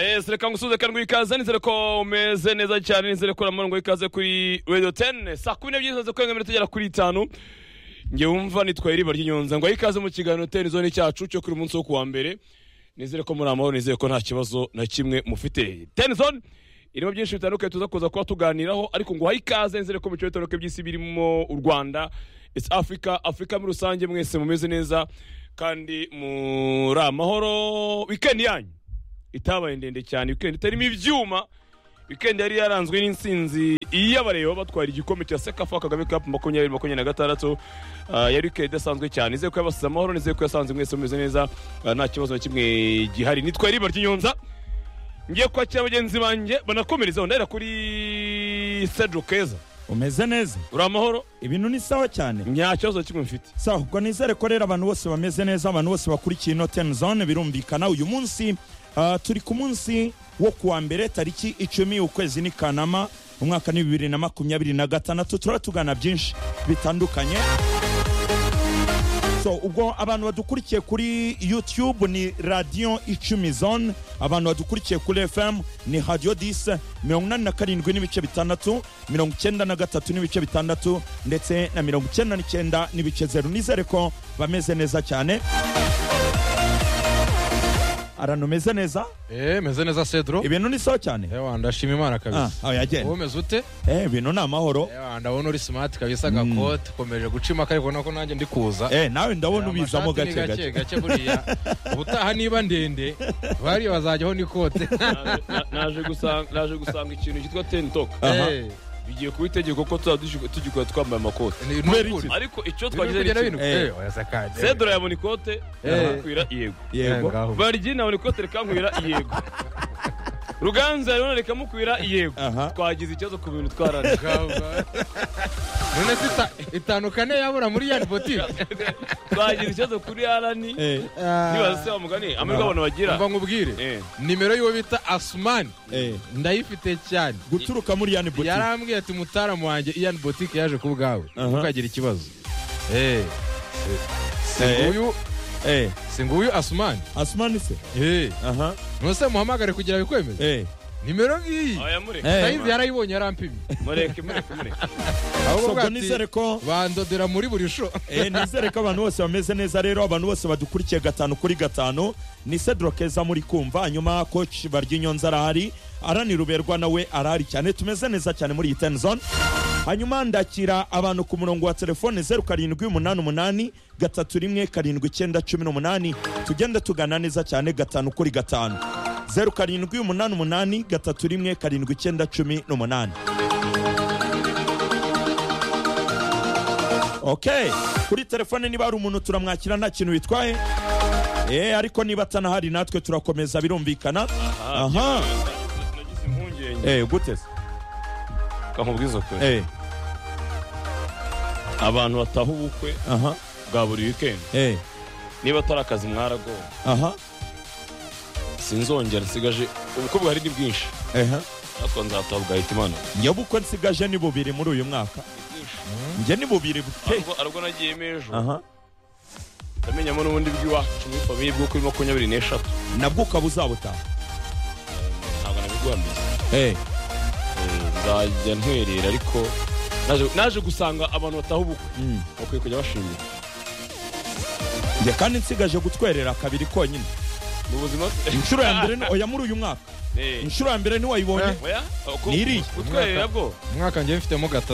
yes reka ngusuze karindwi ikaze nizere ko umeze neza cyane nizere ko uramurongo ikaze kuri radio 10 saa kumi n'ebyiri zaze kurenga iminota igera kuri itanu njye wumva nitwaye iriba ry'inyonza ngo aho ikaze mu kiganiro televizoni cyacu cyo kuri umunsi wo kuwa mbere nizere ko muri amahoro nizere ko nta kibazo na kimwe mufite televizoni irimo byinshi bitandukanye tuza kuza kuba tuganiraho ariko ngo uhaye ikaze nizere ko mu bice bitandukanye by'isi birimo u rwanda its africa afurika muri rusange mwese mumeze neza kandi muri amahoro wikendi yanyu itabaye ndende cyane wikendi itarimo ibyuma wikendi yari yaranzwe n'insinzi iy'abareba batwara igikombe cya sekafa kagame kapu makumyabiri makumyabiri na gatandatu Ah, yari wikendi idasanzwe cyane nizeye ko yabasize amahoro nizeye ko yasanze mwese mumeze neza Ah, nta kibazo na kimwe gihari nitwa riba ry'inyonza ngiye kwakira bagenzi banjye banakomerezaho ndahera kuri sedro keza umeze neza uri amahoro ibintu ni sawa cyane nta kibazo na kimwe mfite sawa ubwo nizere ko rero abantu bose bameze neza abantu bose bakurikiye ino ten zone birumvikana uyu munsi ah, turi ku munsi wo kuwa mbere tariki icumi ukwezi ni kanama umwaka ni bibiri na makumyabiri na gatandatu turaba tugana byinshi bitandukanye so ubwo abantu badukurikiye kuri youtube ni radiyo icumi zone abantu badukurikiye kuri fm ni radiyo dise mirongo inani na karindwi n'ibice bitandatu mirongo icyenda na gatatu n'ibice bitandatu ndetse na mirongo icyenda n'icyenda n'ibice zeru nizere ko bameze neza cyane arantu umeze neza Eh, meze neza Cedro. ibintu ni sawa cyane Ewa ndashima Imana ah, kabisa. aho yagenda Wowe umeze ute? eh, ibintu ni amahoro Ewa ndabona uri smart kabisa gakote komeje guca impaka ariko nako nanjye ndi kuza. eh, nawe ndabona Aya ubizamo amashati ni gake gake gake buriya. Ubutaha niba ndende bariya bazajyaho n'ikote. Naje- na- naje gusanga- naje gusanga ikintu cyitwa ten talk Aha. Eh, bigiye kuba itegeko ko tuzaba tugikora twambaye amakote ni- ni Kubera ukuri. iki? ariko icyo Biri twagize kugera ni bino. kimwe Eh. Eh, oya sakaje. sedro yabona ikote rirakwira yego Eh, yego ngaho. baryi nabona ikote rikankwira yego ruganza rero rikamukwira yego aha twagize ikibazo ku bintu twarane Ngaho, ngaho. None se ita- itanu kane yabura muri yani botike. twagize ikibazo kuri arani eh, nibaza se wa mugani amahirwe abantu bagira Umva nkubwire. Eh. Nimero y'uwo bita Asumani eh. ndayifite cyane. guturuka muri yani butike yarambwiye ati mutaramu wanjye ian botike yaje ku bwawe Aha. ntukagire ikibazo Eh, si Eh. nguyu eh, si nguyu asumani asumani se Eh, aha ntuse muhamagare kugira bikwemeze eh, nimero ngiyi aya mureke Eh. sayizi yarayibonye yarampimye mureke mureke mureke ahubwo so ubwo bwa ati, nizere ko bandodera muri buri sho eh, nizere ko abantu bose bameze neza rero abantu bose badukurikiye gatanu kuri gatanu ni sedro keza muri kumva hanyuma coach baryinyonza arahari arani ruberwa nawe arahari cyane tumeze neza cyane muri iyi ten zone hanyuma ndakira abantu ku murongo wa telefone zeru karindwi umunani umunani gatatu rimwe karindwi icyenda cumi n'umunani tugende tugana neza cyane gatanu kuri gatanu zeru karindwi umunani umunani gatatu rimwe karindwi icyenda cumi n'umunani okay kuri telefone niba hari umuntu turamwakira nta kintu bitwaye Eh, ariko niba atanahari natwe turakomeza birumvikana aha nagize impungenge eh, gute se kamubwiza ukuri eh, abantu bataha ubukwe aha bwa buri wikendi eh, niba atari akazi mwaragowe aha sinzongera nsigaje ubukwe bwari ni bwinshi aha natwe nzataha bwahita imana njye bukwe nsigaje ni bubiri muri uyu mwaka njye ni bubiri bute Arubwo- arubwo nagiyemo ejo aha ndamenyamo n'ubundi bw'iwacu muri famiye bwo kuri makumyabiri n'eshatu nabwo ukaba uzabutaha ntabwo nabiguhamiye Eh, Eh, nzajya ntwerera ariko naje- naje gusanga abantu bataha ubukwe mm. bakwiye kujya bashingira njye kandi nsigaje gutwerera kabiri konyine mu buzima inshuro ya mbere ni- oya muri uyu mwaka Eh, inshuro ya mbere ntiwayibonye oya, uko- Niri. utwerera bwo umwaka njye mfitemo gatatu